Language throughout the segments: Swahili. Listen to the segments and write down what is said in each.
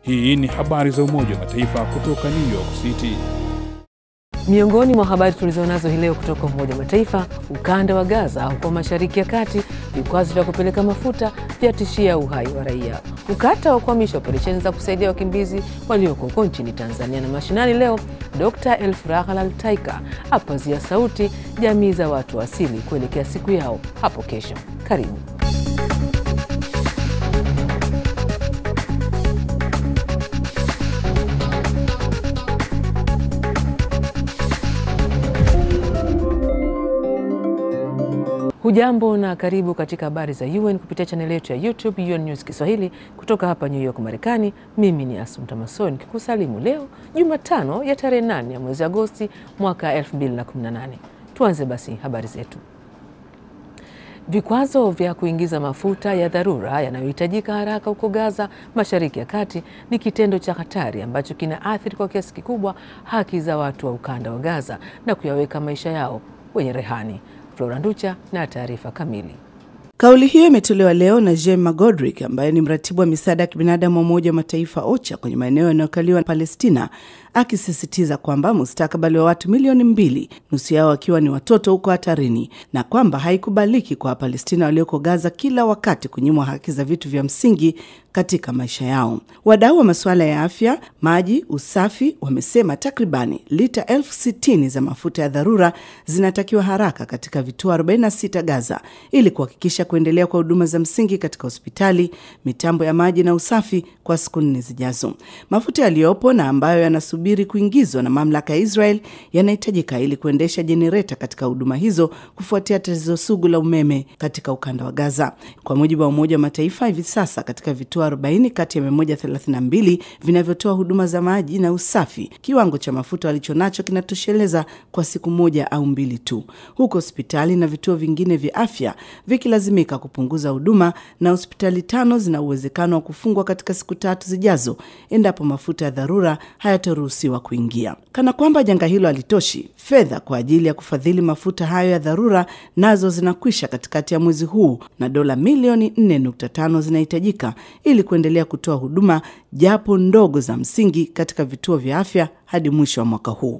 Hii ni habari za Umoja wa Mataifa kutoka New York City. Miongoni mwa habari tulizonazo hii leo kutoka Umoja wa Mataifa, ukanda wa Gaza huko Mashariki ya Kati, vikwazo vya kupeleka mafuta vyatishia uhai wa raia. Ukata wa kuhamisha operesheni za kusaidia wakimbizi walioko huko nchini Tanzania. Na mashinani leo, Dr Elfrahal Altaika apazia sauti jamii za watu asili kuelekea siku yao hapo kesho. Karibu. Hujambo na karibu katika habari za UN kupitia chaneli yetu ya YouTube UN News Kiswahili kutoka hapa New York, Marekani. Mimi ni Asumta Mason nikikusalimu leo Jumatano ya tarehe 8 ya mwezi Agosti mwaka 2018. Tuanze basi habari zetu. Vikwazo vya kuingiza mafuta ya dharura yanayohitajika haraka huko Gaza, Mashariki ya Kati, ni kitendo cha hatari ambacho kinaathiri kwa kiasi kikubwa haki za watu wa ukanda wa Gaza na kuyaweka maisha yao wenye rehani. Flora Nducha na taarifa kamili. Kauli hiyo imetolewa leo na Jem Magodrick ambaye ni mratibu wa misaada ya kibinadamu wa Umoja wa Mataifa OCHA kwenye maeneo yanayokaliwa na Palestina, akisisitiza kwamba mustakabali wa watu milioni mbili, nusu yao wakiwa ni watoto, huko hatarini na kwamba haikubaliki kwa Wapalestina walioko Gaza kila wakati kunyimwa haki za vitu vya msingi katika maisha yao. Wadau wa masuala ya afya, maji, usafi wamesema takribani lita elfu sitini za mafuta ya dharura zinatakiwa haraka katika vituo 46 Gaza ili kuhakikisha kuendelea kwa huduma za msingi katika hospitali, mitambo ya maji na usafi kwa siku nne zijazo. Mafuta yaliyopo na ambayo yanasubiri kuingizwa na mamlaka ya Israel yanahitajika ili kuendesha jenereta katika huduma hizo kufuatia tatizo sugu la umeme katika ukanda wa Gaza. Kwa mujibu wa Umoja wa Mataifa, hivi sasa katika vituo 40 kati ya 132 vinavyotoa huduma za maji na usafi, kiwango cha mafuta walichonacho kinatosheleza kwa siku moja au mbili tu, huku hospitali na vituo vingine vya afya vikilazimika kupunguza huduma, na hospitali tano zina uwezekano wa kufungwa katika siku tatu zijazo endapo mafuta ya dharura hayataruhusiwa kuingia. Kana kwamba janga hilo halitoshi, fedha kwa ajili ya kufadhili mafuta hayo ya dharura nazo zinakwisha katikati ya mwezi huu, na dola milioni 4.5 zinahitajika ili kuendelea kutoa huduma japo ndogo za msingi katika vituo vya afya hadi mwisho wa mwaka huu.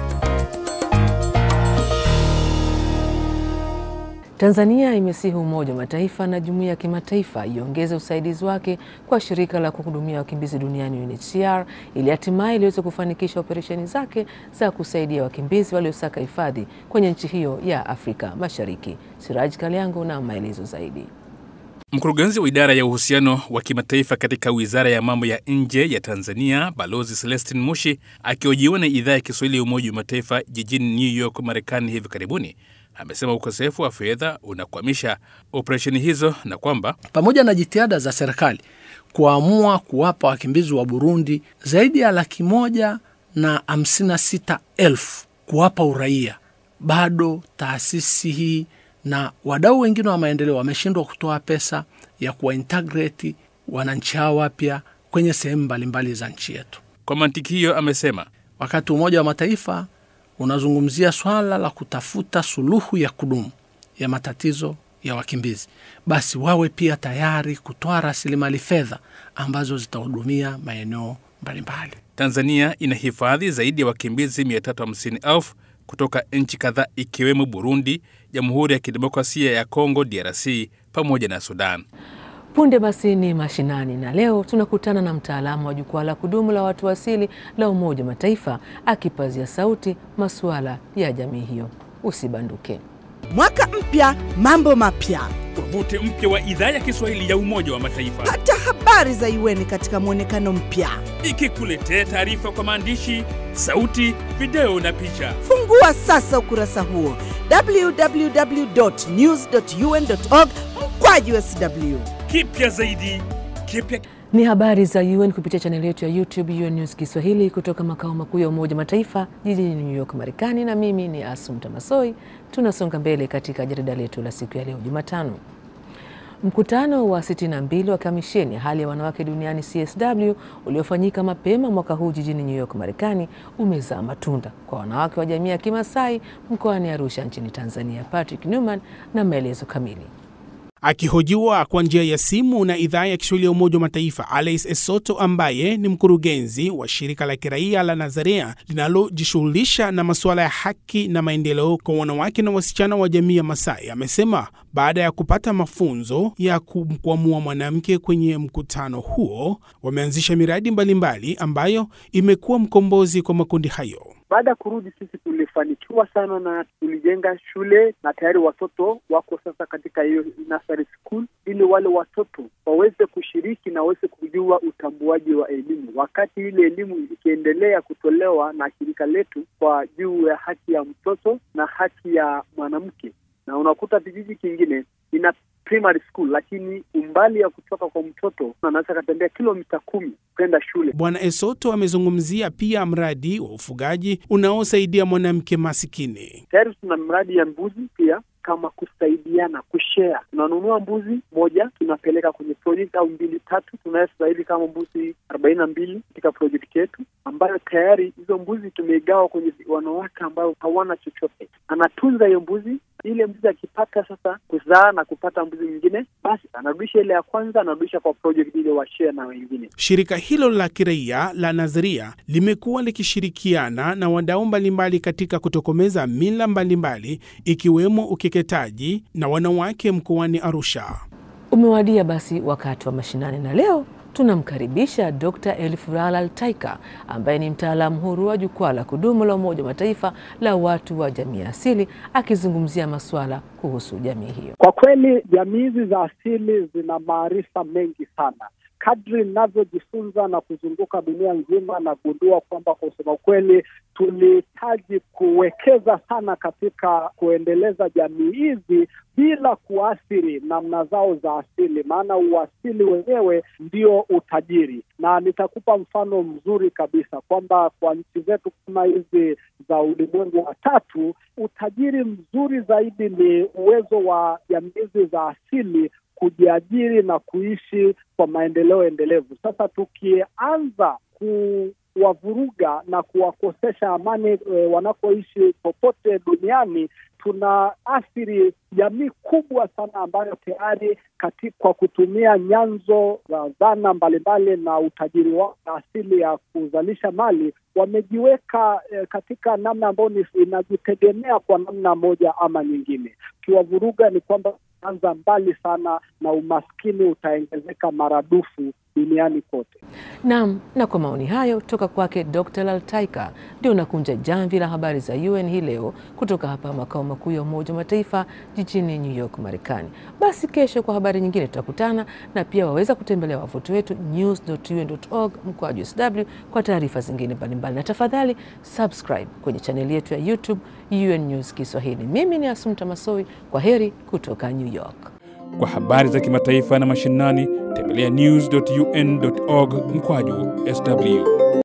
Tanzania imesihi Umoja wa Mataifa na jumuiya ya kimataifa iongeze usaidizi wake kwa shirika la kuhudumia wakimbizi duniani UNHCR ili hatimaye iliweze kufanikisha operesheni zake za kusaidia wakimbizi waliosaka hifadhi kwenye nchi hiyo ya Afrika Mashariki. Siraj Kaliango na maelezo zaidi. Mkurugenzi wa idara ya uhusiano wa kimataifa katika wizara ya mambo ya nje ya Tanzania, Balozi Celestin Mushi, akihojiwa na idhaa ya Kiswahili ya Umoja wa Mataifa jijini New York, Marekani hivi karibuni, amesema ukosefu wa fedha unakwamisha operesheni hizo na kwamba pamoja na jitihada za serikali kuamua kuwapa wakimbizi wa Burundi zaidi ya laki moja na hamsini na sita elfu kuwapa uraia, bado taasisi hii na wadau wengine wa maendeleo wameshindwa kutoa pesa ya kuwaintegrate wananchi hao wapya kwenye sehemu mbalimbali za nchi yetu. Kwa mantiki hiyo, amesema wakati Umoja wa Mataifa unazungumzia swala la kutafuta suluhu ya kudumu ya matatizo ya wakimbizi, basi wawe pia tayari kutoa rasilimali fedha ambazo zitahudumia maeneo mbalimbali. Tanzania ina hifadhi zaidi ya wakimbizi 350,000 kutoka nchi kadhaa ikiwemo Burundi, Jamhuri ya Kidemokrasia ya Kongo DRC pamoja na Sudan. Punde basi ni mashinani, na leo tunakutana na mtaalamu wa jukwaa la kudumu la watu asili la Umoja wa Mataifa akipazia sauti masuala ya jamii hiyo. Usibanduke. Mwaka mpya, mambo mapya. Tovuti mpya wa idhaa ya Kiswahili ya Umoja wa Mataifa Pata habari za UN katika mwonekano mpya. ikikuletea taarifa kwa maandishi, sauti, video na picha. Fungua sasa ukurasa huo www.news.un.org mkwaju sw. Kipya zaidi, kipya Ni habari za UN kupitia chaneli yetu ya YouTube UN News Kiswahili kutoka makao makuu ya Umoja wa Mataifa jijini New York, Marekani, na mimi ni Asumta Masoi. Tunasonga mbele katika jarida letu la siku ya leo Jumatano. Mkutano wa 62 wa kamisheni ya hali ya wanawake duniani CSW uliofanyika mapema mwaka huu jijini New York, Marekani umezaa matunda kwa wanawake wa jamii ya Kimasai mkoani Arusha nchini Tanzania. Patrick Newman na maelezo kamili. Akihojiwa kwa njia ya simu na idhaa ya Kiswahili ya Umoja wa Mataifa, Alice Esoto ambaye ni mkurugenzi wa shirika la kiraia la Nazarea linalojishughulisha na masuala ya haki na maendeleo kwa wanawake na wasichana wa jamii ya Masai amesema baada ya kupata mafunzo ya kumkwamua mwanamke kwenye mkutano huo, wameanzisha miradi mbalimbali mbali ambayo imekuwa mkombozi kwa makundi hayo. Baada ya kurudi sisi tulifanikiwa sana na tulijenga shule na tayari watoto wako sasa katika hiyo nursery school, ili wale watoto waweze kushiriki na waweze kujua utambuaji wa elimu, wakati ile elimu ikiendelea kutolewa na shirika letu kwa juu ya haki ya mtoto na haki ya mwanamke. Na unakuta vijiji kingine ina primary school lakini umbali ya kutoka kwa mtoto anaweza katembea kilomita kumi kwenda shule. Bwana Esoto amezungumzia pia mradi wa ufugaji unaosaidia mwanamke masikini. Tayari tuna mradi ya mbuzi pia kama kusaidiana kushare. Tunanunua mbuzi moja tunapeleka kwenye project au mbili tatu, tunayostahili kama mbuzi arobaini na mbili katika project yetu, ambayo tayari hizo mbuzi tumeigawa kwenye wanawake ambao hawana chochote. Anatunza hiyo mbuzi, ile mbuzi akipata sasa kuzaa na kupata mbuzi mwingine, basi anarudisha ile ya kwanza, anarudisha kwa project ile washare na wengine. Shirika hilo la kiraia la Nadharia limekuwa likishirikiana na wadau mbalimbali katika kutokomeza mila mbalimbali ikiwemo ukeketaji na wanawake mkoani Arusha. Umewadia basi wakati wa mashinani, na leo tunamkaribisha Dr. Elifurala Altaika ambaye ni mtaalamu huru wa jukwaa la kudumu la Umoja wa Mataifa la watu wa jamii asili akizungumzia masuala kuhusu jamii hiyo. Kwa kweli jamii hizi za asili zina maarifa mengi sana. Kadri ninavyojifunza na kuzunguka dunia nzima, nagundua kwamba kwa kusema ukweli, tulihitaji kuwekeza sana katika kuendeleza jamii hizi bila kuathiri namna zao za asili, maana uasili wenyewe ndio utajiri. Na nitakupa mfano mzuri kabisa kwamba kwa nchi zetu kama hizi za ulimwengu wa tatu, utajiri mzuri zaidi ni uwezo wa jamii hizi za asili kujiajiri na kuishi kwa maendeleo endelevu. Sasa tukianza kuwavuruga na kuwakosesha amani e, wanapoishi popote duniani tuna athiri jamii kubwa sana ambayo tayari kwa kutumia nyanzo za zana mbalimbali na utajiri wao na asili ya kuzalisha mali wamejiweka eh, katika namna ambayo inajitegemea kwa namna moja ama nyingine. Ukiwavuruga ni kwamba anza mbali sana na umaskini utaongezeka maradufu duniani kote. Naam, na kwa maoni hayo toka kwake Dr. Laltaika ndio unakunja jamvi la habari za UN hii leo kutoka hapa makao makuu ya Umoja wa Mataifa jijini New York, Marekani. Basi kesho kwa habari nyingine tutakutana, na pia waweza kutembelea wavuti wetu news.un.org mkwaju sw kwa taarifa zingine mbalimbali, na tafadhali subscribe kwenye chaneli yetu ya YouTube UN News Kiswahili. Mimi ni Asumta Masoi, kwa heri kutoka New York. Kwa habari za kimataifa na mashinani, tembelea news.un.org mkwaju sw.